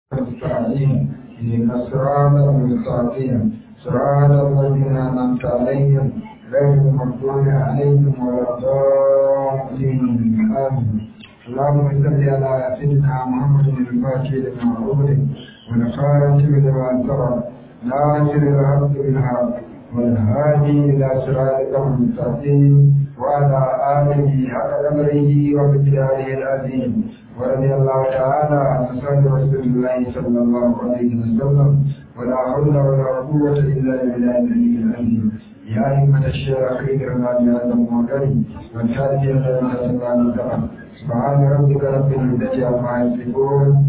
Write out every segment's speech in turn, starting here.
المستقيم إن الصراط المستقيم صراط الذين أنعمت عليهم غير المغضوب عليهم ولا الضالين آمين اللهم صل على سيدنا محمد الفاتح لما أغلق والخاتم لما سبق ناصر الحق بالحق والهادي إلى صراطك المستقيم وعلى آله حق أمره ومقداره العظيم ورضي الله تعالى عن أصحاب رسول الله صلى الله عليه وسلم ولا حول ولا قوة إلا بالله العلي العظيم يا أئمة الشيخ إكرم بهذا المعقل والحادي إلى سبحان سبحان ربك رب العزة عما يصفون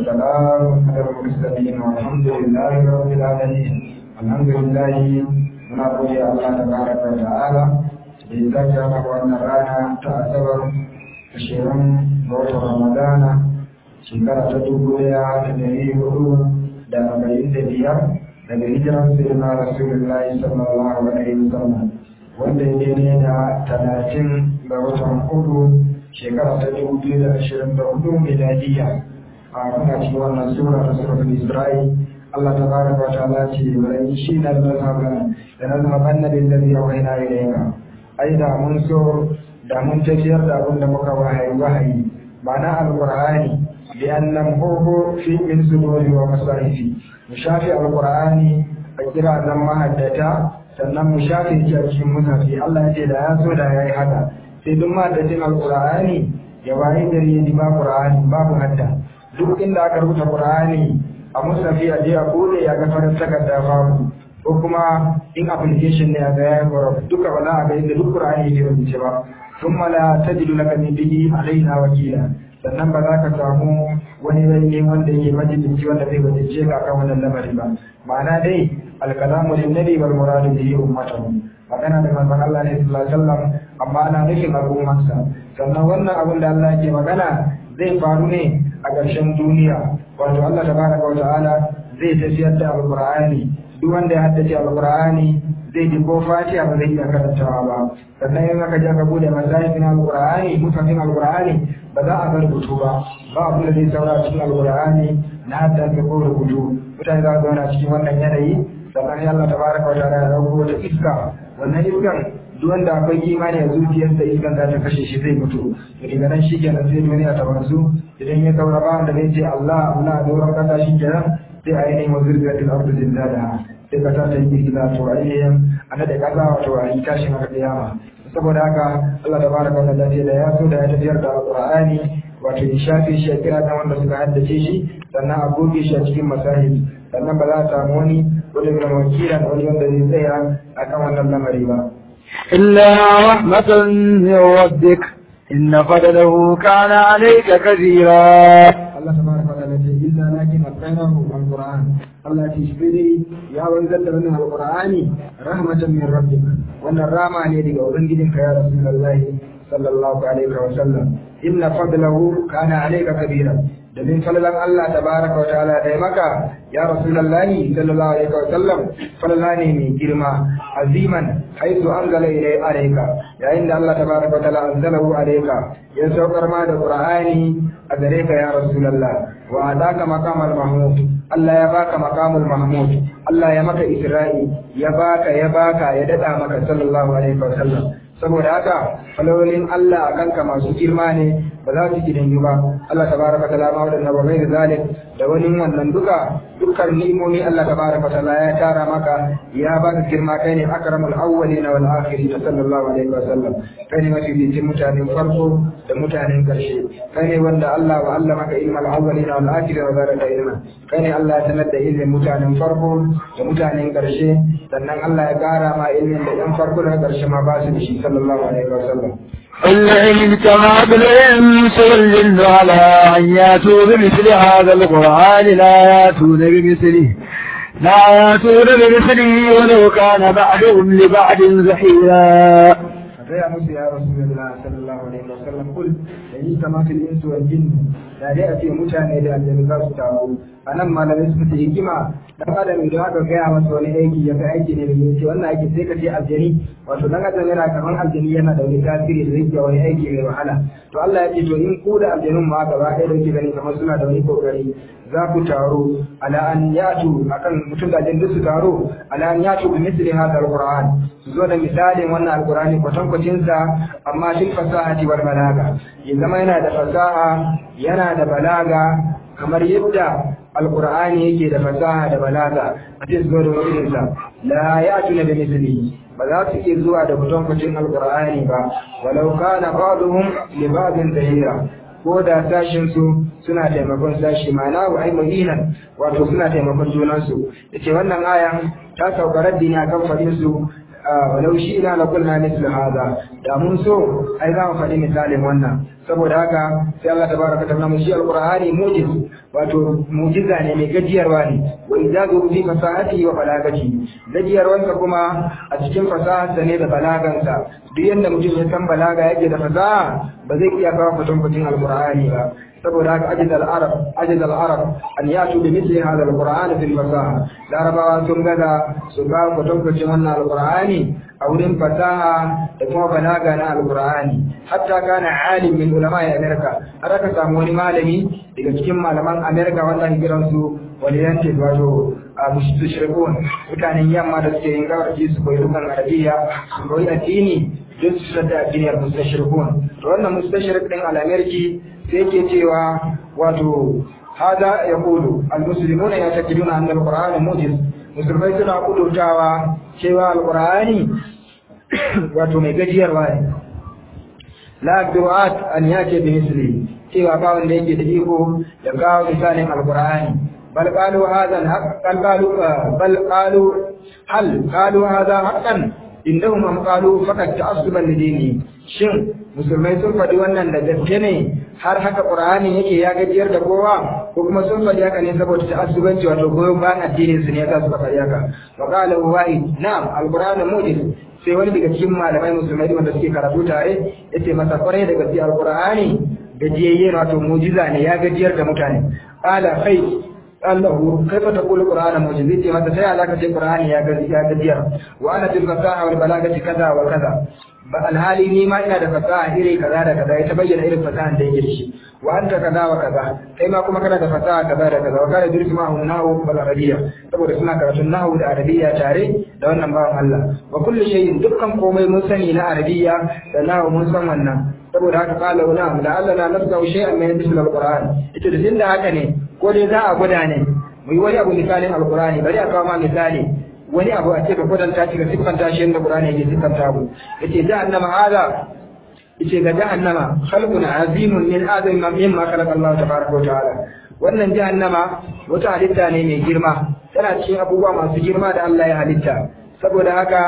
وسلام على المرسلين والحمد لله رب العالمين الحمد لله muna gode Allah ta baraka wa ta'ala da ya zaka maka wannan rana ta asabar ashirin ga watan ramadana shekara ta dubu daya da dari hudu da arba'in da biyar daga hijiran sayyidina rasulullahi sallallahu alaihi wasallam wanda ya daidai da talatin ga watan hudu shekara ta dubu biyu da ashirin da hudu miladiya a muna cikin wannan sura ta suratul isra'i Allah ta baraka wa ta'ala ce wai shi na mazhaban da nazhaban nabi alladhi awhayna ilayka ai da mun so da mun tafiyar da abin da muka wahayi wahayi ma'ana alqur'ani bi annam huwa fi min suduri wa masahifi mu shafi alqur'ani a kira nan mahaddata sannan mu shafi shi a cikin musafi Allah ya ce da ya so da yayi haka sai duk mahaddacin alqur'ani ya wayi gari ya ba qur'ani babu hadda duk inda aka rubuta qur'ani a musafi a je a bude ya ga farin takarda babu ko kuma in application ne a ga ya gora duka ba za a ga inda duk Qur'ani ne rubuce ba thumma la tajidu laka min bihi alaina wakila sannan ba za ka samu wani wani wanda yake majalisi wanda zai wajice ka kan wannan lamari ba ma'ana dai alkalamu lin nabi wal muradu bihi ummatahu magana da manzon Allah ne sallallahu alaihi wasallam amma ana nufin al'ummarsa sannan wannan abin da Allah yake magana zai faru ne a ƙarshen duniya wato Allah tabaraka wata'ala zai tafiyar da alqur'ani duk wanda ya haddace alqur'ani zai ji ko fatiha ba zai iya karantawa ba sannan in aka je ka bude masahifin alqur'ani mutafin alqur'ani ba za a ga rubutu ba ba abu da zai saura cikin alqur'ani na haddace ko rubutu mutane za su zauna cikin wannan yanayi sannan Allah tabaraka wata'ala ya dauko wata iska wannan iskan duk wanda akwai imani a zuciyarsa iskan za ta kashe shi zai mutu daga nan shi kenan sai duniya ta wanzu idan ya saura ba wanda zai ce Allah Allah doron kasa shi kenan sai ainihin wazirgatin ardu zindada sai kasa ta yi girgiza to ainihin a nade kasa wato a yi tashin haka kiyama saboda haka Allah da baraka wa ta'ala da ya so da ya tafiyar da alqur'ani wato ya shafe shi a kira dan wanda suka haddace shi sannan a goge shi a cikin masahib sannan ba za a samu wani wani mai wakilan wani wanda zai tsaya akan wannan lamari ba إلا رحمة من ربك إن فضله كان عليك كثيرا الله تبارك وتعالى إلا لكن أتقيناه القرآن الله تشبري يا وانزل من القرآن رحمة من ربك وأن الرحمة لديك وبنجدك يا رسول الله صلى الله عليه وسلم إن فضله كان عليك كبيرا domin falalan Allah tabaraka wa ta'ala da maka ya rasulullahi sallallahu alaihi wa sallam falala ne mai girma aziman haitu anzala ilai alayka yayin da Allah tabaraka wa ta'ala anzalahu alayka ya saukar ma da qur'ani a gare ka ya rasulullah wa ataka maqamal mahmud Allah ya baka maqamul mahmud Allah ya maka isra'i ya baka ya baka ya dada maka sallallahu alaihi wa sallam saboda haka falolin Allah a kanka masu girma ne ba za su gidan ba Allah tabaraka ta'ala ma wadannan ba mai zalim da wani wannan duka dukkan ni'imomi Allah tabaraka ta'ala ya tara maka ya baka girma kai ne akramul awwalin wal akhirin sallallahu alaihi wa sallam kai ne mafi bitin mutanen farko da mutanen karshe kai ne wanda Allah wa Allah maka ilmal awwalin wal akhirin wa zalika ilma kai ne Allah ya sanar da ilmin mutanen farko da mutanen karshe sannan Allah ya kara ma ilmin da yan farko da karshe ma ba su da shi sallallahu alaihi wa sallam العلم كما بالإنس والجن على أن يأتوا بمثل هذا القرآن لا يأتون بمثله لا يأتون بمثله ولو كان بعضهم لبعض زحيرا gaya musu ya rasulullah sallallahu alaihi wasallam kul da yi kamatul insu wal jinn da dai a ce mutane da aljanu za su taru a nan malamai suka ce hikima dan adam idan aka gaya masa wani aiki ya kai aiki ne mai ce wannan aiki sai ka ce aljani wato dan adam yana kaman aljani yana da wani tasiri da zai wani aiki mai wahala to Allah ya ce to in ku da aljanun ma gaba ɗaya da kuke gani kamar suna da wani kokari za ku taro ala an yatu akan mutum da aljanun su taro ala an yatu bi misli hadha alquran su zo da misalin wannan alqurani kwatankwacin sa amma fil fasahati wal balaga ya zama yana da fasaha yana da balaga kamar yadda alqur'ani yake da fasaha da balaga a cikin zuwa da wajensa la ya'tuna bi mithlihi ba za su iya zuwa da kwatankwacin alqur'ani ba walau kana ba'duhum li ba'din zahira ko da sashin su suna taimakon sashi ma'ana wa ai muhinan wato suna taimakon junansu yace wannan ayan ta sauka raddi ne akan fadin su walau shi ina la kulna mislu hada da mun so ai za mu faɗi misalin wannan saboda haka sai Allah tabaraka ta'ala mu shi alqur'ani mujiz wato mujiza ne mai gajiyarwa ne wa ijazu fi fasahati wa balagati gajiyarwansa kuma a cikin fasaharsa ne da balagansa duk yanda mutum ya san balaga yake da fasaha ba zai iya kawo kwatankwacin alqur'ani ba saboda haka ajiz al-arab ajiz al-arab an yatu bi mithli hadha al-qur'an fil fasaha larabawa sun gaza su kawo kwatankwacin wannan alqur'ani a wurin fasaha da kuma balaga na alqur'ani hatta kana alim min ulama ya amerika har aka samu wani malami daga cikin malaman amerika wanda ake kiran su waliyanti wato a mushrikun mutanen yamma da suke yin gawarci su koyi dukan arabiya su koyi addini don su sadda addiniyar mustashirikun to wannan mustashirik din al'ameriki sai ke cewa wato hada ya kudu al-muslimuna ya takiduna anna al-qur'ana mujiz musulmai suna kudutawa cewa al-qur'ani wato mai gajiyarwa ne la du'at an yake bi misli cewa ba wanda yake da iko ya kawo misalin al-qur'ani bal qalu hadha al qalu bal qalu hal qalu hadha haqqan indahum am qalu faqad ta'assuban lidini shin musulmai sun faɗi wannan da gaske ne har haka qur'ani yake ya gajiyar da kowa ko kuma sun faɗi haka ne saboda ta'assubanci wato goyon bayan addinin su ne yasa suka faɗi haka wa qala wahid na'am al-qur'anu mujiz sai wani daga cikin malamai musulmai wanda suke karatu tare yace masa kwarai da gaske al-qur'ani gajiyayye wato mujiza ne ya gajiyar da mutane qala kai Allah kaifa taqulu qur'ana mujiz yace masa sai alaka ce qur'ani ya gajiyar wa ana bil fasaha wal balagati kaza wa kaza ba alhali ni ma ina da fasaha iri kaza da kaza ya ta bayyana irin fasahan da yake da shi wa anta kaza wa kaza kai ma kuma kana da fasaha kaza da kaza wa kana dirsu ma hum nahu wal arabiyya saboda suna karatun nahu da arabiyya tare da wannan bawan Allah wa kullu shay'in dukkan komai mun sani na arabiyya da nahu mun san wannan saboda haka qala wa na'am la alla la nafsa shay'an min misl al-qur'an ita da tunda haka ne ko dai za a gwada ne mu yi wani abu misalin al-qur'ani bari a kawo ma misali wani abu a ce ka kwatanta shi ga siffanta shi yadda Qur'ani yake siffanta mu yace jahannama hada yace ga jahannama khalqun azimun min azami mimma khalaqa Allah tabaraka wa ta'ala wannan jahannama wata halitta ne mai girma tana cikin abubuwa masu girma da Allah ya halitta saboda haka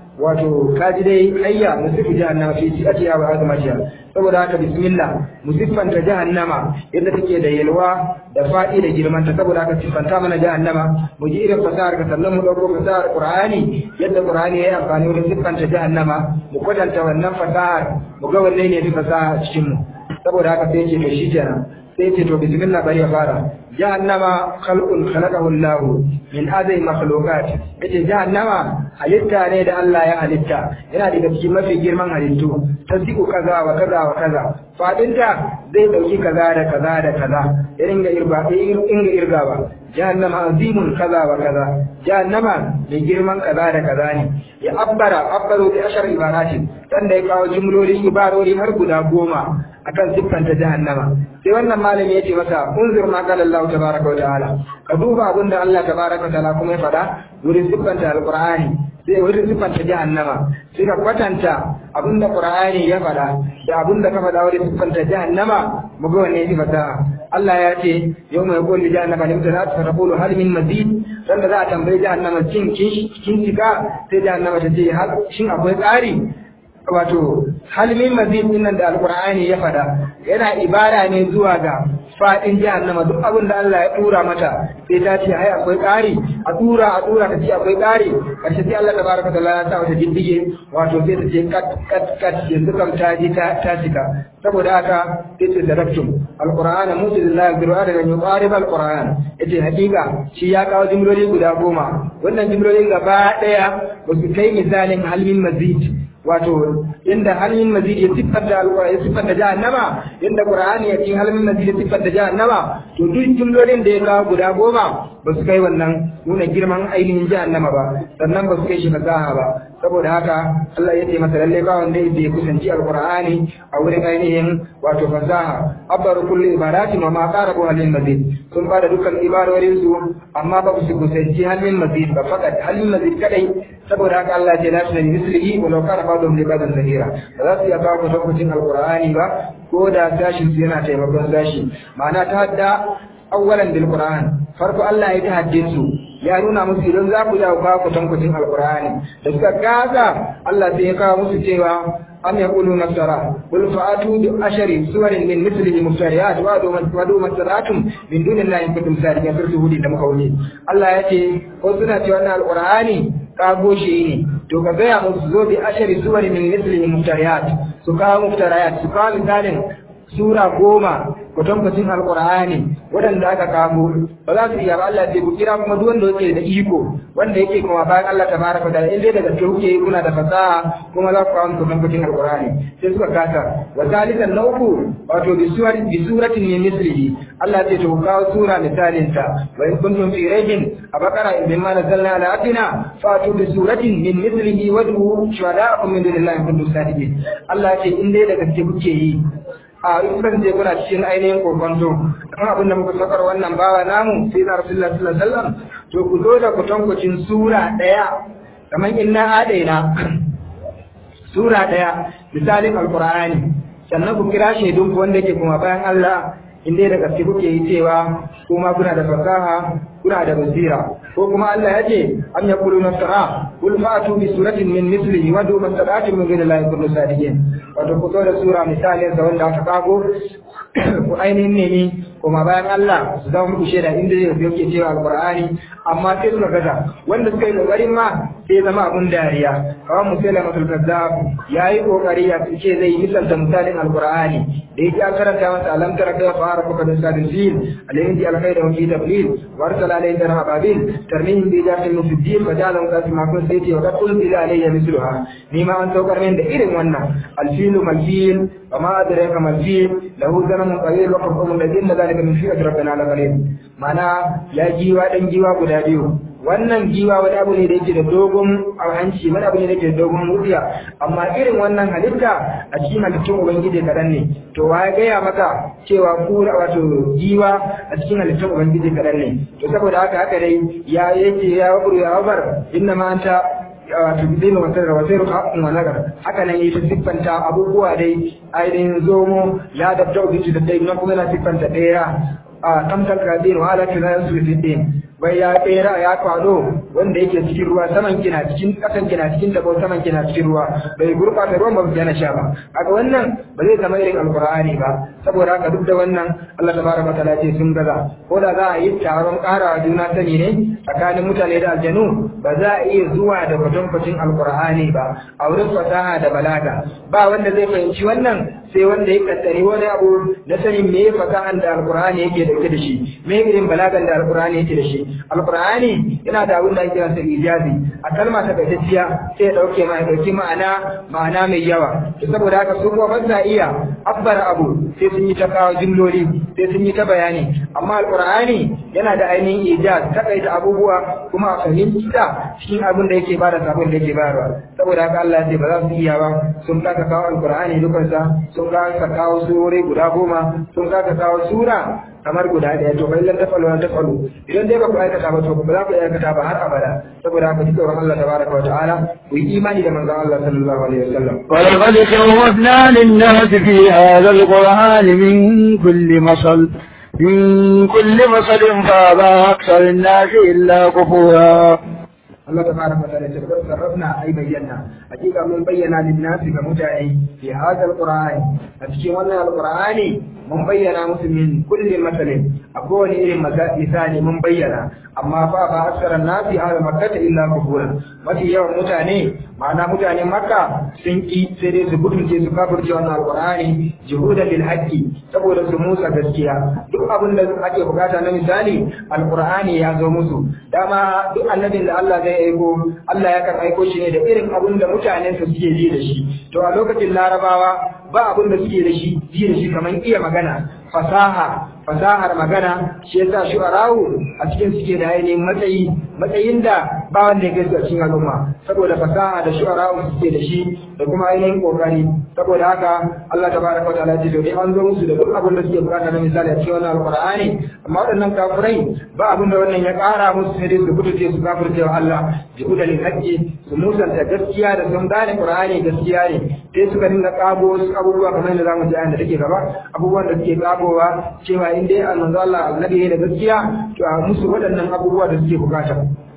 wato kaji dai hayya musifu jahannama fi atiya wa azmatiha saboda haka bismillah musiffanta jahannama yadda take da yalwa da faɗi da girmanta saboda haka siffanta mana jahannama mu ji irin fasahar ka sannan mu ɗauko fasahar qur'ani yadda qur'ani ya yi amfani wajen siffanta jahannama mu kwatanta wannan fasahar mu ga wanne ne fi fasaha a cikin mu saboda haka sai ce to shi kenan sai ce to bismillah bari ya fara jahannama khalqun khalaqahu Allah min azai makhluqat yace jahannama halitta ne da Allah ya halitta yana daga cikin mafi girman halittu tasdiqu kaza wa kaza wa kaza fadinta zai dauki kaza da kaza da kaza irin ga irba in ga irga ba jahannama azimun kaza wa kaza jahannama mai girman kaza da kaza ne ya abbara abbaru bi ashar ibaratin dan da ya kawo jumloli ibarori har guda goma akan siffanta jahannama sai wannan malami yace masa unzur ma qala Allah tabaaraka wa ta'ala ka duba abin da Allah tabaaraka wa ta'ala kuma ya faɗa wurin siffanta alqur'ani sai wurin siffanta jahannama sai ka kwatanta abin da qur'ani ya faɗa da abin da ka faɗa wurin siffanta jahannama mu ga wanne ya fasaha Allah ya ce yau mai kulli jahannama limta za ta taqulu hal min mazid dan da za a tambayi jahannama cin kin cika sai jahannama ta ce shin akwai tsari wato halmin mazid nan da alqur'ani ya fada yana ibara ne zuwa ga fadin jahannama duk abin da Allah ya tura mata sai ta ce ai akwai ƙari a tura a tura ta ce akwai ƙari karshe sai Allah tabaraka taala ya sa mata diddige wato sai ta ce kat kat kat yanzu kam ta ji ta ta cika saboda haka sai ta daraktum alquran mujizillahi bi ru'ada an yuqarib alquran yace hakika shi ya kawo jimloli guda goma wannan jimlolin gaba daya ba su kai misalin halmin mazid wato inda halin mazid ya siffar da alqur'ani ya siffar da jahannama inda qur'ani ya cikin halin mazid ya siffar da jahannama to duk jumlolin da ya kawo guda goma ba su kai wannan nuna girman ainihin jahannama ba sannan ba su kai shi fasaha ba saboda haka Allah ya ce masa lalle ba wanda ya kusanci alqur'ani a wurin ainihin wato fasaha abbar kulli ibadati wa ma qarabu halin mazid sun bada dukkan ibadorin su amma ba su kusanci halin mazid ba fakat halin mazid kadai saboda haka Allah ya ce la tunani mislihi wa law kana ba'dhum li ba'dhin zahira ba za su iya kawo kwatankwacin alqur'ani ba ko da sashin su yana taimakon sashi ma'ana ta hadda awwalan bil qur'an farko Allah ya tahaddin su ya nuna musu idan za ku jawo ba ku tankucin alqur'ani da suka gaza Allah sai ya kawo musu cewa am yaqulu nasara qul fa'atu bi ashari suwarin min mithlihi muftariyat wa adu wadu masaratum min dunillahi in kuntum sadiqin surtu hudi da muka wuni Allah ya ce ko suna cewa wannan alqur'ani kago shi ne to ka gaya musu zo bi ashari suwarin min mithlihi muftariyat su kawo muftariyat su kawo misalin sura goma kwatankwacin alkur'ani waɗanda aka kamo ba za su iya ba Allah ce ku kira kuma duk wanda yake da iko wanda yake kuma bayan Allah ta baraka da in dai daga gaske kuke kuna da fasaha kuma za ku kawo kwatankwacin alkur'ani sai suka kasa wa salisan na uku wato bi suwar bi suratin min mislihi Allah ce to ku kawo sura misalin ta wa in kuntum fi raibin a bakara in ma nazzalna ala abdina fatu bi suratin min mislihi wad'u shuhada'akum min dunillahi in kuntum sadiqin Allah ce in dai daga gaske kuke yi a rufin je kuna cikin ainihin kokonto kan abin da muka sakar wannan bawa namu sai na rasulullah sallallahu alaihi wasallam to ku zo da kutankucin sura daya kamar inna adaina sura daya misalin alqur'ani sannan ku kira shaidun ku wanda yake kuma bayan Allah in dai da gaske kuke yi cewa kuma kuna da fasaha kuna da basira ko kuma Allah ya ce am yaquluna tara qul fa'tu bi suratin min mislihi wa du mastata'tum min ghayri kullu sadiqin wato ku zo da sura misalin sa wanda aka kago ku ainihin nemi kuma bayan Allah su zama muku shaida inda zai yake cewa alqur'ani amma sai suka gaza wanda suka yi kokarin ma sai zama abun dariya kawai musaila masul kazzab yayi kokari ya ce zai misalta misalin alqur'ani da yake an karanta masa alam tara kai fara kuka da sadin fil alayhi di alkhair wa fi tablil wa arsala alayhi tara ababil tarmihim bi jatin min fiddin fa ja'ala qasi ma kun sayti wa qad unzila alayya misluha ni ma an saukar min da irin wannan alfilu malfil wa ma adraka malfil lahu zanamun qalil wa qur'um ladin dhalika min fi'at rabbina la qalil mana ya giwa dan giwa guda biyu wannan giwa wani abu ne da yake da dogon hanci wani abu ne da yake da dogon mutiya amma irin wannan halitta a cikin halittun ubangiji kaɗan ne to wa ya gaya maka cewa kura wato giwa a cikin halittun ubangiji kaɗan ne to saboda haka haka dai ya yake ya waburu ya wabar inna ma anta wato bidin wa sirra wa sirru haqqun wa nagar haka nan yi ta siffanta abubuwa dai ainihin zomo ya da tauhidi da dai na kuma na siffanta ɗaya a tamkar kadin wa ala kina su fitin bai ya kera ya kwado wanda yake cikin ruwa saman kina cikin kasan kina cikin dabo saman kina cikin ruwa bai gurbata ruwan ba yana sha ba haka wannan ba zai zama irin alqur'ani ba saboda haka duk da wannan Allah tabaraka wa ta'ala ce sun gaza ko da za a yi taron ƙara juna sani ne tsakanin mutane da aljanu ba za a iya zuwa da kwatankwacin alqur'ani ba a wurin fasaha da balaga ba wanda zai fahimci wannan sai wanda ya kaddari wani abu na sanin me fasahan da alqur'ani yake dauke da shi me irin balagan da alqur'ani yake da shi alqur'ani yana da abin da ake kiransa ijazi a kalma ta gaitacciya sai ya dauke ma ya dauki ma'ana ma'ana mai yawa to saboda haka su kuma ba iya abbar abu sai sun yi ta kawo jimloli sai sun yi ta bayani amma alqur'ani yana da ainihin ijaz takaita abubuwa kuma a fahimta cikin abin da yake bada sabon da yake bayarwa saboda haka Allah ya ce ba za su iya ba sun kaka kawo alqur'ani dukansa sun kaka kawo surori guda goma sun kaka kawo sura kamar guda ɗaya to bai lan tafalu lan tafalu idan dai ba ku aikata ba to ba za ku aikata ba har abada saboda haka duk tsoron Allah tabaraka wa ta'ala ku yi imani da manzon Allah sallallahu alaihi wasallam ولقد صوفنا للناس في هذا القرآن من كل مصل من كل مصل فأبى أكثر الناس إلا كفورا Allah tabaraka wa ta'ala ya ce sarrafna ai bayyana hakika mun bayyana lin nasi ga mutane fi hadha alqur'ani a cikin wannan alqur'ani mun bayyana musu min kulli masalin a kowane irin misali mun bayyana amma fa ba aksara nasi ala makkata illa kufura mafi yawan mutane ma'ana mutanen makka sun ki sai dai su gudunce su kafirce wannan alqur'ani juhudan lil haqqi saboda su musa gaskiya duk abin da ake bukata na misali alqur'ani ya zo musu dama duk annabin da Allah zai aiko Allah ya kan aiko shi ne da irin abin da mutanen su suke ji da shi to a lokacin larabawa ba abin da suke da shi ji da shi kamar iya magana fasaha fasahar magana shi yasa shu'ara'u a cikin suke da ainihin matsayi matsayin da ba wanda ya gaisa cikin al'umma saboda fasaha da shu'ara'u suke da shi da kuma ainihin kokari saboda haka Allah tabaraka wa ta'ala ya ce an zo musu da duk abin da suke bukata na misali a cikin wannan alqur'ani amma waɗannan kafirai ba abin da wannan ya ƙara musu sai dai su kutuce su kafirce wa Allah bi udalil haqqi su musanta gaskiya da sun gane qur'ani gaskiya ne sai suka dinga kago wasu abubuwa kamar yadda zamu ji ayan da take gaba abubuwan da suke kagowa cewa in dai annabi Allah annabi ne da gaskiya to a musu waɗannan abubuwa da suke bukata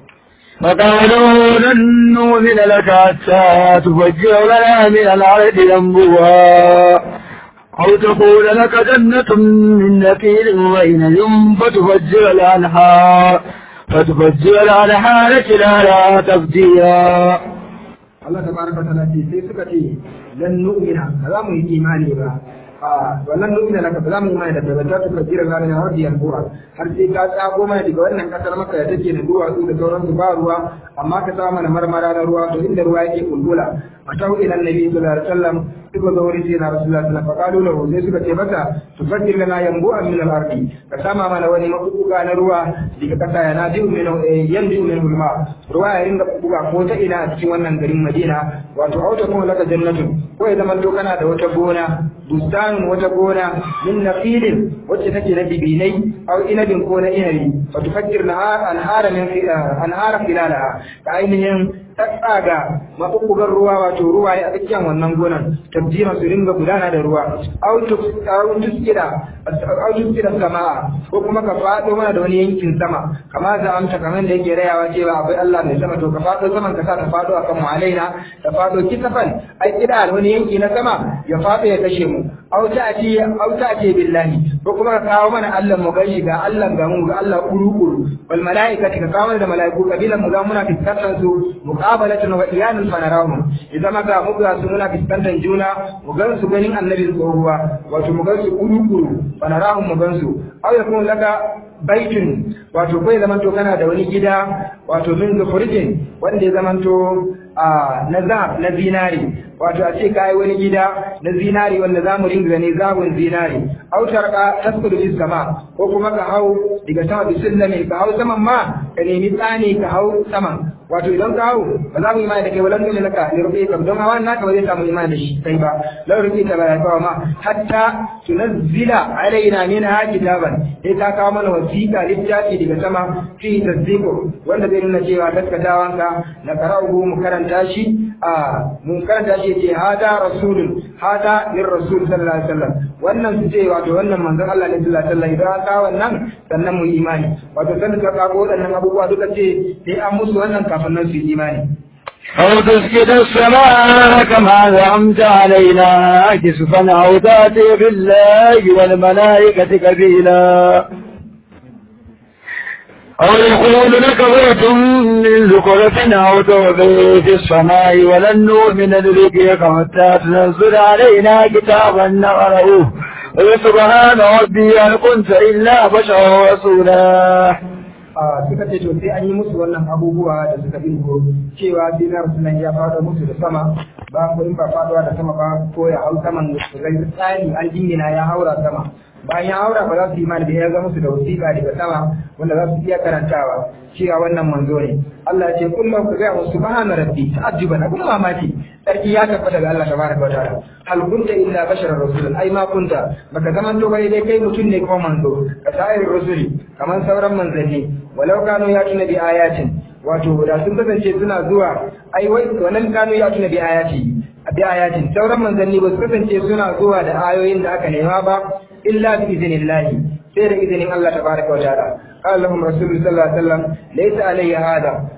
فقالوا لن نؤمن لك حتى تفجر لنا من الأرض ينبوها أو تقول لك جنة من نخيل وعنب فتفجر الأنهار فتفجر الأنهار خلالها تفجيرا Allah tabaraka wa ta'ala ce sai suka ce lan nu'mina ba za mu yi imani ba a wannan nu'mina laka ba za mu yi imani da ba ta tuka jira ranar har da yankura har sai ka tsago mana daga wannan kasar maka da take da duwatsu da sauransu ba ruwa amma ka sa mana marmara na ruwa to inda ruwa yake kulkula fatau ila annabi sallallahu alaihi wasallam suka zo wurin sayyidina rasulullah sallallahu alaihi wasallam faqalu lahu sai suka ce masa tufajjir lana yanbu'an min al-ardi ka sama mana wani makubuga na ruwa daga kasa yana ji'u min yanzu min ulma ruwa ya ringa buga ko ta ina a cikin wannan garin Madina wato auta kuma laka jannatu ko ya zama to kana da wata gona bustanun wata gona min naqilin wacce take da bibinai aw inabin ko na inabi fa tufakkir na anhara min anhara filalaha ka ainihin tsaga maɓuɓɓugar ruwa wato ruwa ya tsakiyar wannan gonan tabjima su ringa gudana da ruwa aw tuskira aw tuskira sama'a ko kuma ka faɗo mana da wani yankin sama kama za amsa kamar da yake rayawa cewa akwai Allah mai sama to ka faɗo saman ka sa ta faɗo akan mu alaina ta faɗo kisafan ai kida wani yanki na sama ya faɗo ya kashe mu aw ta'ti aw ta'ti billahi ko kuma ka kawo mana Allah mu gashi ga Allah ga mu ga Allah kuru kuru wal malaikati ka kawo mana da malaiku kabilan mu ga muna fiskantar su muqabalatan wa iyanan fanarahum idan maka mu ga su muna fiskantar juna mu gan su ganin annabi tsohuwa wato mu gan su kuru kuru fanarahum mu gan su aw yakun laka baitun wato kai zamanto kana da wani gida wato min zufurjin wanda ya zamanto na zahab na zinari wato a ce kai wani gida na zinari wanda za mu ringa gani zabun zinari autar ka taskudu bis sama ko kuma ka hau daga sama bisillami ka hau saman ma ka nemi tsani ka hau saman wato idan ka hau ba za mu imani da kai walan dole laka ne rufe ka don hawan naka ba zai samu imani da shi kai ba lau rufe ta ba ya kawo ma hatta tunazzila alaina min ha kitaban sai ta kawo mana wasiƙa littafi daga sama fi tasdiqo wanda zai nuna cewa gaskatawanka na qara'uhu mu karanta shi a mun karanta shi ce hada rasulun hada lir rasul sallallahu alaihi wasallam wannan su ce wato wannan manzon Allah ne sallallahu alaihi wasallam idan ka wannan sannan mu imani wato sannan ka kago waɗannan abubuwa duka ce sai an musu wannan kafin nan su yi imani أو تسكت السماء كما زعمت علينا كسفا أو تأتي بالله والملائكة كبيلا أو يقول لك بيت من زخرف أو تعبي في السماء ولن نؤمن لرقيك حتى تنزل علينا كتابا نقرأه سبحان ربي هل كنت إلا بشرا رسولا suka ce to sai an yi musu wannan abubuwa da suka dingo cewa sai na rasulun ya fado musu da sama ba ko in ba faduwa da sama ba ko ya hau saman su ga tsari an jingina ya haura sama bayan ya haura ba za su yi imani da ya ga musu da wasiƙa daga sama wanda za su iya karantawa cewa wannan manzo ne Allah ya ce kullum ka ga musu subhana rabbi ta'ajjuban abun mamaki sarki ya tabbata ga Allah tabaraka wa ta'ala hal kunta illa basharar rasulun ai ma kunta baka zaman to bai dai kai mutum ne kuma manzo ka sa'ir rusuli kamar sauran manzanni walau kanu ya tuna bi ayatin wato da sun kasance suna zuwa ai wai wannan kanu ya tuna bi ayati bi ayatin sauran manzanni ba su kasance suna zuwa da ayoyin da aka nema ba illa bi idnillahi sai da izinin Allah tabaraka wa ta'ala قال لهم رسول الله صلى الله عليه وسلم ليس علي هذا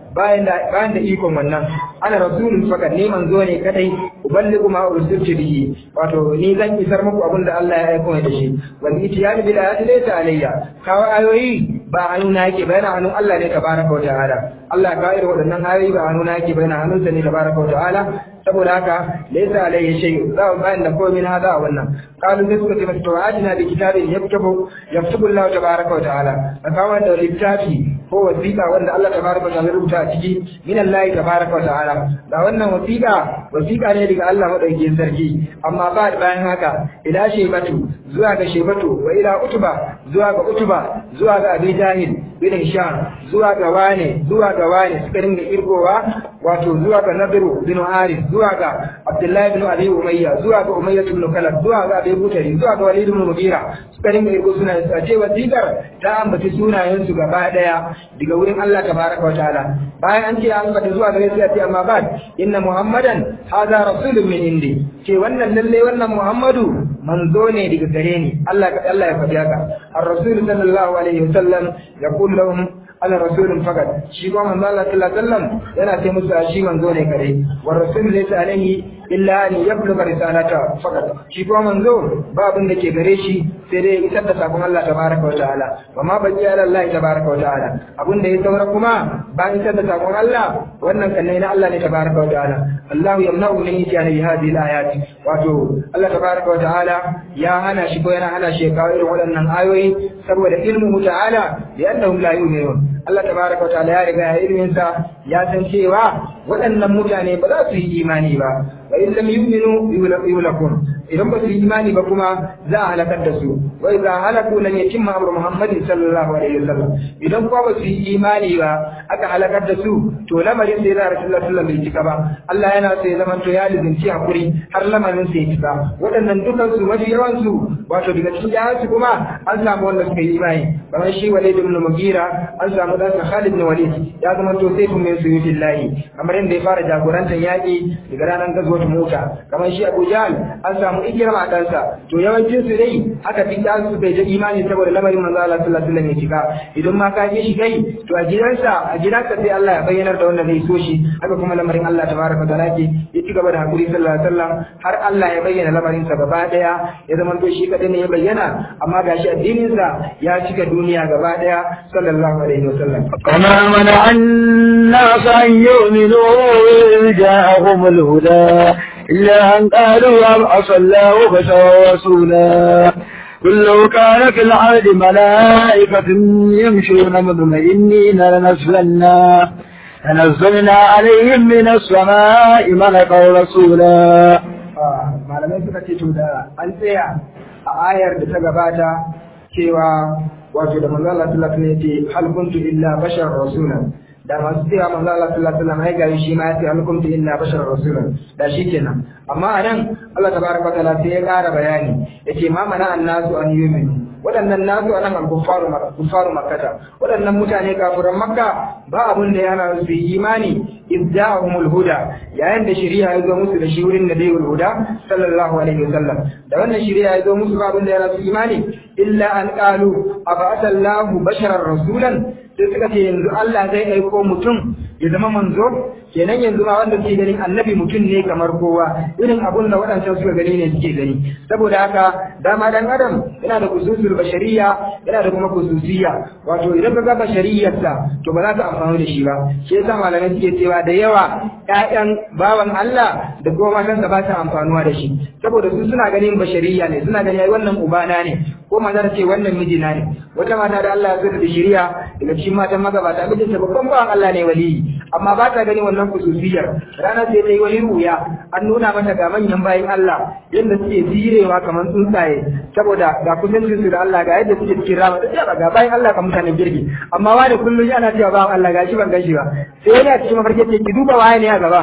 bayan da bayan da ikon wannan ana rasulun fakat ne manzo ne kadai uballigu ma ursiltu bihi wato ni zan isar muku abin da Allah ya aika da shi wal itiyani bil ayati laysa alayya kawo ayoyi ba hannuna yake ba yana hannun Allah ne tabaraka wa ta'ala Allah ka irin waɗannan ayoyi ba hannuna yake ba yana hannunsa ne tabaraka wa ta'ala saboda haka laysa alayhi shay za mu bayan da komai na hada wannan qalu sai suka ce mata to ajina bi kitabin yaktubu yaktubu Allah tabaraka wa ta'ala a kawo da littafi ko wasiƙa wanda Allah tabaraka wa ta'ala rubuta a ciki min Allah tabaraka wa ta'ala da wannan wasiƙa wasiƙa ne daga Allah madaukakin sarki amma ba bayan haka ila shebatu zuwa ga shebatu wa ila utuba zuwa ga utuba zuwa ga abi jahil bin hisham zuwa ga wane zuwa ga wane suka dinga irgowa wato zuwa ga nabiru bin haris zuwa ga abdullahi bin abi umayya zuwa ga umayya bin kalab zuwa ga abi butari zuwa ga walid bin mugira suka dinga irgo suna a ce wasiƙar ta ambaci sunayen su gaba daya daga wurin Allah tabaraka wa ta'ala bayan an ce an fata zuwa gare su ya ce amma ba inna muhammadan hadha rasulun min indi ce wannan lalle wannan muhammadu manzo ne daga gare ni Allah Allah ya faɗi haka ar-rasul sallallahu alaihi wasallam yaqul lahum ana rasulun fakat shi kuma manzo Allah sallallahu alaihi wasallam yana ce musu shi manzo ne kare wa rasul laysa alaihi illa an yabluga risalata fakat shi kuma manzo ba abin da ke gare shi sai dai isar da sakon Allah tabaraka wa ta'ala wa ma baqi ala Allah tabaraka wa ta'ala abin da ya saura kuma ba isar da sakon Allah wannan kanne na Allah ne tabaraka wa ta'ala Allah yamna'u min itiyani bi hadhihi al-ayat wato Allah tabaraka wa ta'ala ya hana shi ko yana hana shi kawo irin waɗannan ayoyi saboda ilmu ta'ala bi annahum la yu'minun Allah tabaraka wa ta'ala ya riga ya ilmin sa ya san cewa waɗannan mutane ba za su yi imani ba wa in lam yu'minu yulakum idan ba su yi imani ba kuma za a halakar da su wa idza halaku lam yatimma amru muhammadin sallallahu alaihi wasallam idan kuma ba su yi imani ba aka halakar da su to lamarin sai da rasulullahi sallallahu alaihi bai cika ba Allah yana so ya zama to ya lizinci hakuri har lamarin sai ya cika waɗannan dukan su mafi yawan su wato daga cikin yaran su kuma an samu wanda suka yi imani kamar shi Walid ibn Mughira an samu dan Khalid ibn Walid ya zama to sai kun min suyutillahi kamar yadda ya fara jagorantar yaƙi daga ranar gazuwar mota kamar shi Abu Jahl an samu ikirma a ɗansa to yawancin su dai haka fi ta su bai da imani saboda lamarin manzo Allah sallallahu alaihi wasallam ya cika idan ma ka ji shi kai to a gidansa a gidansa sai Allah ya bayyanar da wanda zai so shi haka kuma lamarin Allah tabaraka wa ta'ala ke ya ci gaba da hakuri sallallahu alaihi wasallam har Allah ya bayyana lamarin sa gaba daya ya zama to shi kadai ne ya bayyana amma gashi addinin sa ya cika duniya gaba daya sallallahu alaihi wasallam وما منع الناس أن يؤمنوا إذ جاءهم الهدى إلا أن قالوا أبعث الله بشرا رسولا قل لو كان في العهد ملائكة يمشون مطمئنين لنزلنا لنزلنا عليهم من السماء ملكا رسولا malamai suka ce to da an tsaya a ayar da ta gabata cewa wato da manzo Allah sallallahu alaihi wasallam yace hal kuntu illa bashar rasulan da masu cewa manzo Allah sallallahu alaihi wasallam ai gari shi ma yace hal kuntu illa bashar rasulan da shi kenan amma anan Allah tabaraka wa ta'ala sai ya ƙara bayani yace ma mana annasu an yu'minu waɗannan nasu anan al-kuffaru kuffaru makkata waɗannan mutane kafiran makka ba abun da yana su yi imani idda'ahumul huda yayin da shari'a ya zo musu da shi wurin da dai huda sallallahu alaihi wasallam da wannan shari'a ya zo musu ba abun da yana su imani illa an qalu aba'atallahu basharar rasulan sai suka ce yanzu Allah zai aiko mutum ya zama manzo kenan yanzu ma wanda suke ganin annabi mutum ne kamar kowa irin abun da waɗancan suka gani ne suke gani saboda haka dama dan adam yana da kususul bashariya yana da kuma kususiyya wato idan ka ga bashariyarsa to ba za ka amfani da shi ba shi yasa malamai suke cewa da yawa ƴaƴan bawan Allah da kuma matansa ba sa amfanuwa da shi saboda su suna ganin bashariya ne suna ganin ai wannan ubana ne ko mata ta ce wannan mijina ne wata mata da Allah ya zura da shari'a daga cikin matan magabata mijinta babban bawan Allah ne waliyi amma ba ta gani wannan kususiyar ranar sai ta yi wani ruya an nuna mata ga manyan bayan Allah yadda suke zirewa kamar tsuntsaye saboda ga kusancin su da Allah ga yadda suke cikin rama da ga bayan Allah ka mutanen girki amma wani kullum yana cewa bawan Allah gashi ban gashi ba sai yana cikin mafarki ce ki duba waye ne a gaba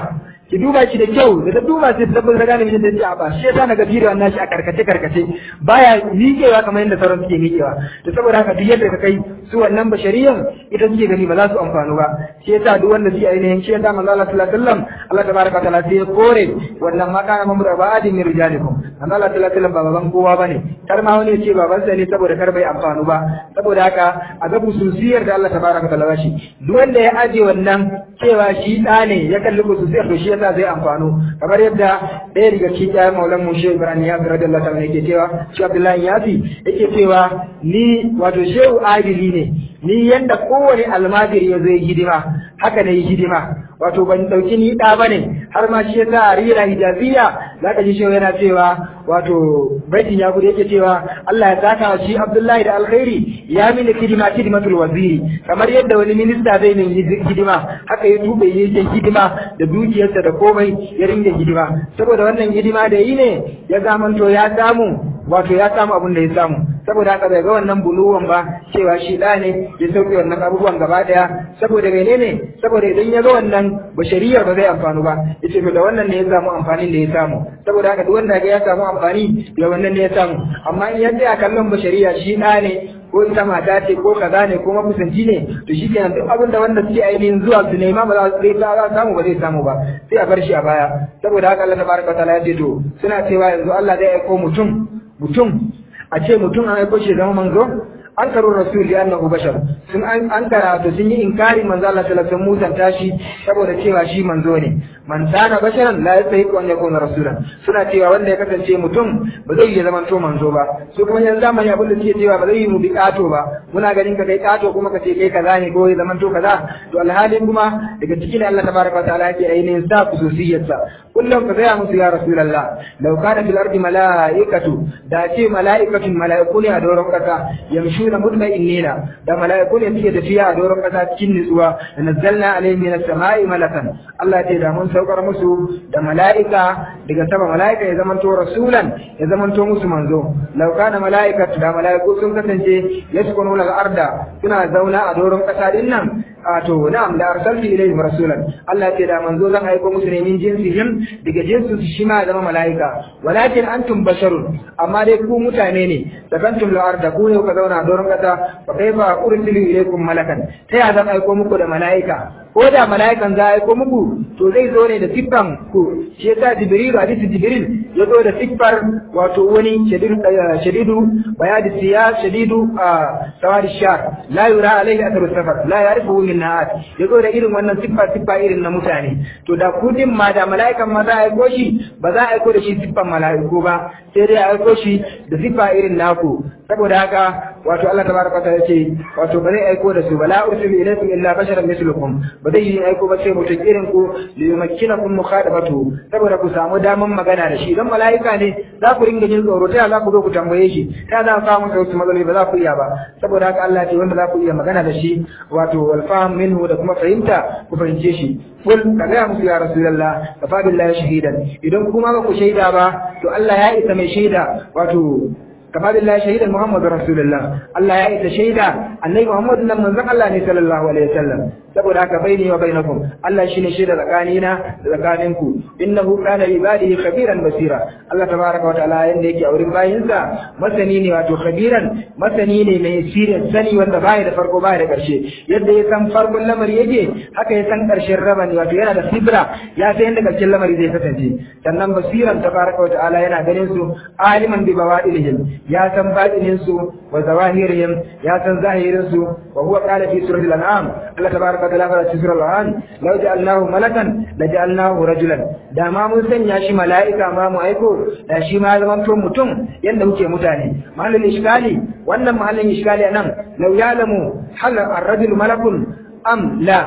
ki duba shi da kyau da ta duba sai ta tabbata gane mijin da ya ba shi yasa naga bidiyon nashi a karkace karkace baya miƙewa kamar yadda sauran suke miƙewa to saboda haka duk yadda ka kai su wannan bashariyan ita suke gani ba za su amfanu ba shi yasa duk wanda suke ainihin shi yasa manzo Allah sallallahu alaihi wasallam Allah tabaraka ta'ala sai ya kore wannan ma kana mamru ba'adin min rijalikum manzo Allah sallallahu alaihi wasallam ba baban kowa bane kar ma wani ya ce babansa ne saboda kar bai amfanu ba saboda haka a ga bususiyar da Allah tabaraka ta'ala shi duk wanda ya aje wannan cewa shi ɗa ne ya kalli bususiyar to shi yasa zai amfano kamar yadda ɗaya daga cikin ƴaƴan maulan mu shehu ibrahim ya fi radiyallahu ta'ala yake cewa shi abdullahi yafi yake cewa ni wato shehu adili ne ni yanda kowane almajiri ya zai hidima haka ne hidima wato ban dauki ni ɗa bane har ma shi yasa rira hijabiya zaka ji shehu yana cewa wato baitin ya gudu yake cewa Allah ya saka wa shi Abdullahi da alkhairi ya mini hidima hidimatul waziri kamar yadda wani minista zai min hidima haka ya tube yake hidima da dukiyarsa da komai ya ringa hidima saboda wannan hidima da yi ne ya zamanto ya samu wato ya samu abin da ya samu saboda haka bai ga wannan buluwan ba cewa shi da ne ya sauke wannan abubuwan gaba daya saboda menene saboda idan ya ga wannan bashariyar ba zai amfanu ba yace to da wannan ne ya samu amfanin da ya samu saboda haka duk wanda ga ya samu amfani da wannan ne ya samu amma in ya tsaya kallon bashariya shi da ne ko ita mata ce ko kaza ne ko mafusanci ne to shi kenan duk abin da wanda suke ainihin zuwa su nema ba za su zai samu ba zai samu ba sai a bar shi a baya saboda haka Allah tabaraka wa ta'ala ya ce to suna cewa yanzu Allah zai aiko mutum mutum a ce mutum an aiko shi zama manzo an karo rasul ya annahu bashar sun an karatu sun yi inkari manzo Allah sallallahu alaihi wasallam tashi saboda cewa shi manzo ne man kana basharan la yastahiqu an yakuna rasulan suna cewa wanda ya kasance mutum ba zai iya zaman to manzo ba su kuma yanzu zamani abin da suke cewa ba zai yi mu bi kato ba muna ganin ka kai kato kuma ka ce kai kaza ne ko ya zaman to kaza to alhalin kuma daga cikin Allah tabaraka wa ta'ala yake ainihin sa khususiyarsa kullum ka gaya musu ya rasulullah law kana fil ardi malaikatu da ce malaikatun malaiku ne a doron kasa yamshuna mutma'innina da malaiku ne suke tafiya a doron kasa cikin nutsuwa da nazzalna alaihim min as-sama'i malakan Allah ya ce da mun saukar musu da mala'ika daga sama mala'ika ya zamanto rasulan ya zamanto musu manzo law kana mala'ikatu da mala'iku sun kasance yaskununa al-arda suna zauna a doron kasa din nan a to na'am da arsalti ilayhim rasulan Allah ya ce da manzo zan aiko musu ne min jinsihim daga jinsu su shi ma zama mala'ika walakin antum basharun amma dai ku mutane ne sakantum al-arda ku ne ku zauna a doron kasa fa kaifa ursilu ilaykum malakan ta ya zan aiko muku da mala'ika ko da mala'ikan za a aiko muku to zai zo ne da siffan ku shi yasa jibril hadisi jibril ya zo da siffar wato wani shadidu bayadi siya shadidu sawari shar la yura alaihi atharu safar la ya'rifu min na'at ya zo da irin wannan siffa siffa irin na mutane to da kudin ma da mala'ikan ma za a aiko shi ba za a aiko da shi siffan mala'iku ba sai dai a aiko shi da siffa irin naku saboda haka wato Allah tabaraka ta ce wato ba zai aiko da su ba la ursilu ilaykum illa basharan mislukum ba zai yi aiko ba sai mutum irin ku li yumakkinakum mukhadabatu saboda ku samu daman magana da shi dan mala'ika ne za ku ringa jin tsoro ta za ku zo ku tambaye shi ta za ku samu wasu matsaloli ba za ku iya ba saboda haka Allah ce wanda za ku iya magana da shi wato wal fahm minhu da kuma fahimta ku fahimce shi kul ka gaya musu ya rasulullah kafa billahi shahidan idan kuma ba ku shaida ba to Allah ya isa mai shaida wato كما بالله شهيدا محمد رسول الله الله يا إذا شهيدا النبي محمد لما نزق الله صلى الله عليه وسلم saboda haka baini wa bainakum Allah shine shaida tsakanina da tsakaninku innahu kana ibadihi khabiran basira Allah tabaraka wa ta'ala yanda yake a wurin bayinsa masani ne wato khabiran masani ne mai sirrin sani wanda baya da farko baya da karshe yadda ya san farkon lamari yake haka ya san karshen rabani wato yana da sibra ya san yadda karshen lamari zai kasance sannan basiran tabaraka wa ta'ala yana ganin su aliman bi bawadilihim ya san batinin su wa zawahirihim ya san zahirin su wa huwa qala fi suratul an'am Allah tabaraka wa ta'ala fi suratul an'am law ja'alnahu malakan la ja'alnahu rajulan da ma mun sanya shi mala'ika ma mu aiko da shi ma zaman to mutum yanda muke mutane mahallin iskali wannan mahallin iskali anan law ya'lamu hal ar-rajul malakun am la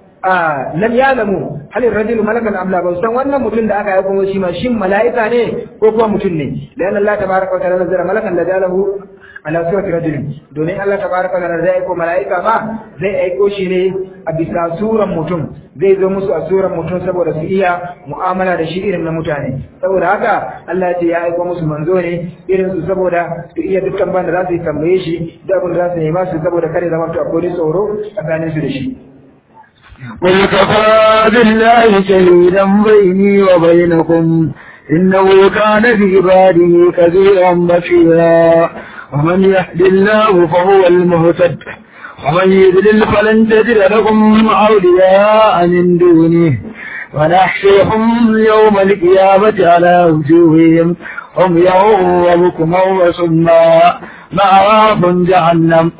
lam ya'lamu hal ar-rajul malakan am la ba san wannan mutum da aka aiko shi ma shin mala'ika ne ko kuma mutum ne dan Allah tabaraka wa ta'ala nazara malakan la jalahu ala surati rajul domin Allah tabaraka wa ta'ala zai aiko mala'ika ba zai aiko shi ne a bisa suran mutum zai zo musu a suran mutum saboda su iya mu'amala da shi irin na mutane saboda haka Allah ya ce ya aiko musu manzo ne irin su saboda su iya dukkan ban da za su yi tambaye shi da abin da za su nema su saboda kare zama to akwai tsoro tsakanin su da shi قل كفى بالله شهيدا بيني وبينكم إنه كان في عباده كثيرا بشيرا ومن يهد الله فهو المهتد ومن يضلل فلن تجد لكم أولياء من دونه ونحشرهم يوم القيامة على وجوههم عميا وبكما وصما مأواهم جهنم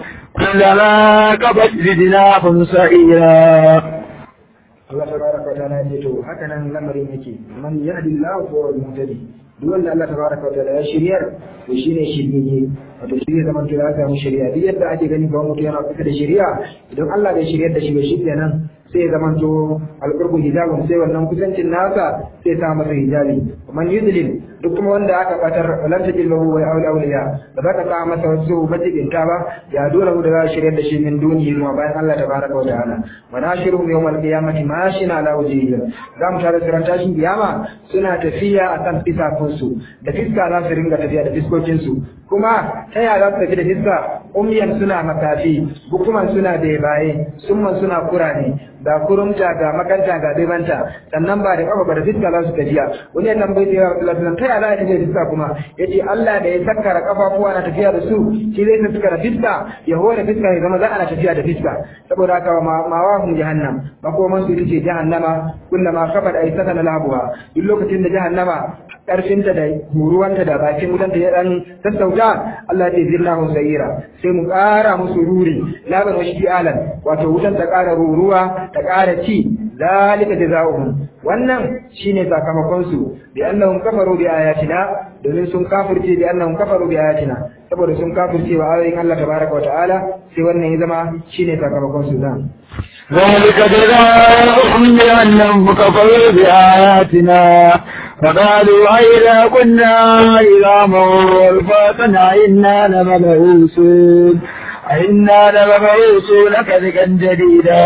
كلما كبت زدناهم سعيرا Allah tabaraka wa ta'ala ya to haka nan lamarin yake man yahdillahu fa huwal muhtadi duk wanda Allah tabaraka wa ta'ala ya shiryar to shine shirye wato shi ne zaman to ya samu shari'a duk yadda ake gani ba mutum yana kusa da shari'a idan Allah bai shiryar da shi ba shi kenan sai ya zaman to alqurbu hijabun sai wannan kusancin nasa sai ta masa hijabi man yudlil duk kuma wanda aka batar lan tajil lahu wa awli awliya ba za ka sa masa wasu majibinta ba ya dole mu da za shiryar da shi min duniya ma bayan Allah tabaraka wa ta'ala wa nashiruhum yawmal qiyamati mashina ala wajhihim za mu tare da tashin kiyama suna tafiya akan fisafinsu da fiska za su ringa tafiya da fiskokinsu kuma ta yaya za su tafi da fiska umyan suna makafi bukuman suna bebaye summan suna kurane ga kurumta ga makanta ga bebanta sannan ba da kafa ba da fiska za su tafiya wani ya tambayi da yawa sallallahu ta yaya za a tafi da fiska kuma yace Allah da ya sakkara kafafuwa na tafiya da su shi zai sakkara fiska ya hore fiska ya zama za ana tafiya da fiska saboda haka ma wahum jahannam makoman su ce jahannama kullama kafat ay sakana labuha duk lokacin da jahannama karfinta da huruwanta da bakin wutanta ya dan sassauta Allah ya zilla hu sayira sai mu ƙara musu ruri laban wa alan wato wutan ta ƙara ruruwa ta ƙara ci zalika jazaohum wannan shine sakamakon su bi annahum kafaru bi ayatina domin sun kafirce bi annahum kafaru bi ayatina saboda sun kafirce wa ayoyin Allah tabaraka wa ta'ala sai wannan ya zama shine sakamakon su zan ذلك جزاؤهم بأنهم كفروا بآياتنا فقالوا أئذا كنا عظاما ورفاتا أئنا لمبعوثون أئنا لمبعوثون كذبا جديدا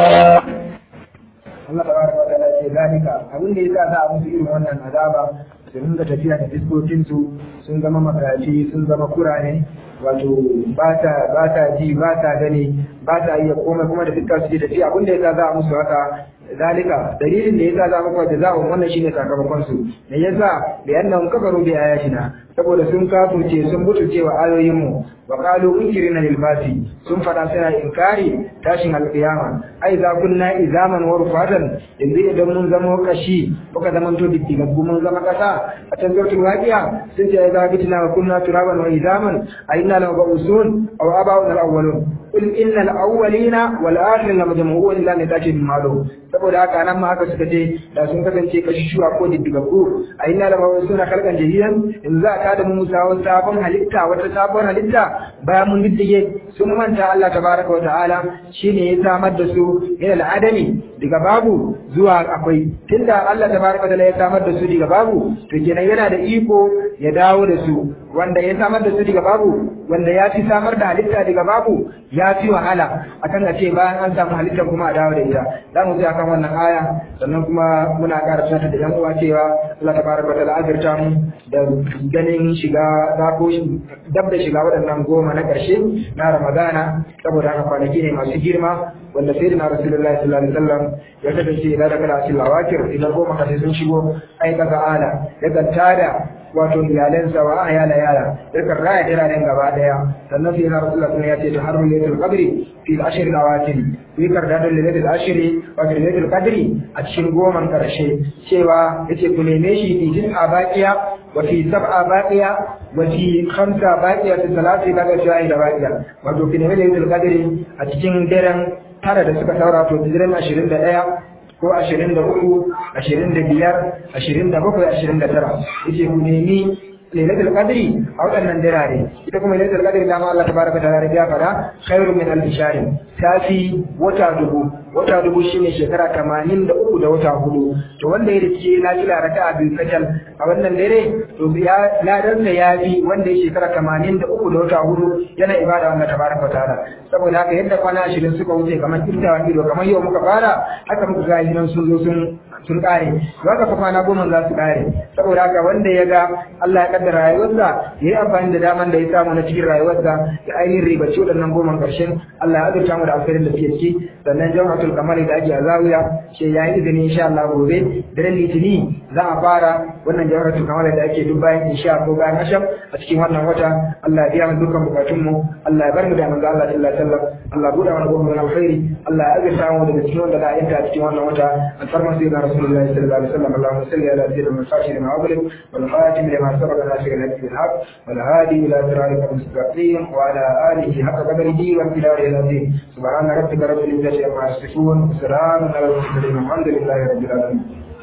Allah tabaraka wa ta'ala ce zalika abin da yasa za a musu irin wannan azaba su ringa tafiya da fiskokin su sun zama makaci sun zama kurane wato ba ta ba ta ji ba ta gani ba ta iya komai kuma da fiska su je tafiya abin da yasa za a musu haka zalika dalilin da yasa za mu kwa jaza'un wannan shine sakamakon su me yasa bi annahum kafaru bi ayatina saboda sun kafurce sun butuce wa ayoyin mu wa qalu unkirina lil basi sun fada suna inkari tashin alqiyama ai za kunna izaman wa rufatan yanzu idan mun zama kashi muka zama to diktigaggu mun zama kasa a can zurtul waqiya sun ce za bitina wa kunna turaban wa izaman a inna la mabusun aw abauna al awwalun qul innal awwalina wal akhirin la majmu'un ila nitatin ma'lum saboda haka nan ma haka suka ce da sun kasance kashi shuwa ko diddigaggu a inna la mabusun khalqan jadidan in za ta da mu sabon sabon halitta wata sabon halitta bayan mun diddige sun manta Allah tabaraka wa ta'ala shine ya samar da su ila al'adami daga babu zuwa akwai tunda Allah tabaraka wa ta'ala ya samar da su daga babu to kenan yana da iko ya dawo da su wanda ya samar da su daga babu wanda ya fi samar da halitta daga babu ya fi wahala akan a ce bayan an samu halittar kuma a dawo da ita za mu ji akan wannan aya sannan kuma muna ƙara tunatar da yan uwa cewa Allah tabaraka wa ta'ala azurta mu da ganin shiga za ko dab da shiga waɗannan goma na ƙarshe na Ramadana saboda haka kwanaki ne masu girma wanda sai da Rasulullahi sallallahu alaihi wasallam ya kasance idan da kana cikin lawakir idan goma kashe sun shigo ai kaga ala ya tada wato iyalansa wa ayala yala yakan raya jiranen gaba daya sannan sai na Rasulullah sun ya ce ta har lailatul qadri fi al-ashr al-awakhir yi karda da lailatul ashr wa lailatul qadri a cikin goman karshe cewa yace ku neme shi fi tis'a baqiya wa fi sab'a baqiya wa fi khamsa baqiya fi salati daga shayi da baqiya wato ku neme lailatul qadri a cikin daren tara da suka saura to daren 21 ko ashirin da uku ashirin da biyar ashirin da bakwai ashirin da tara yace ku nemi lailatul qadri a waɗannan dirare ita kuma lailatul qadri da ma Allah tabaraka ta'ala ya fada khairu min alf shahr tafi wata dubu wata dubu shine shekara 83 da wata hudu to wanda ya rike lafiya raka'a biyu kacal a wannan dare to ya ladan sa yafi wanda ya shekara 83 da wata hudu yana ibada Allah tabaraka ta'ala saboda haka yadda kwana 20 suka wuce kamar kintawan ido kamar yau muka fara haka muka ga hinan sun zo sun sun kare haka fa kwana goma za su kare saboda haka wanda ya ga Allah ya kaddara rayuwarsa ya yi amfani da daman da ya samu na cikin rayuwarsa ya ainihin ribaci waɗannan goma ƙarshen Allah ya azurta mu da alkhairin da suke ciki sannan jawhatul kamali da ake a zawiya ce ya yi izini insha Allah gobe daren litini za a fara wannan jawhatul kamali da ake duk bayan insha ko bayan asham a cikin wannan wata Allah ya biya mu dukkan bukatun mu Allah ya bar mu da manzo Allah sallallahu alaihi wasallam Allah buɗe mana goma na alkhairi Allah ya azurta mu daga cikin wanda za a yanta a cikin wannan wata alfarma sai ga rasulullahi sallallahu alaihi wasallam Allahumma salli ala sayyidina Muhammad ma أغلب والخاتم لما سبق ناصر الهدي بالحق والهادي إلى صراطك المستقيم وعلى آله حق قدره وامتداره العظيم سبحان ربك رب العزة عما يصفون وسلام على المرسلين والحمد لله رب العالمين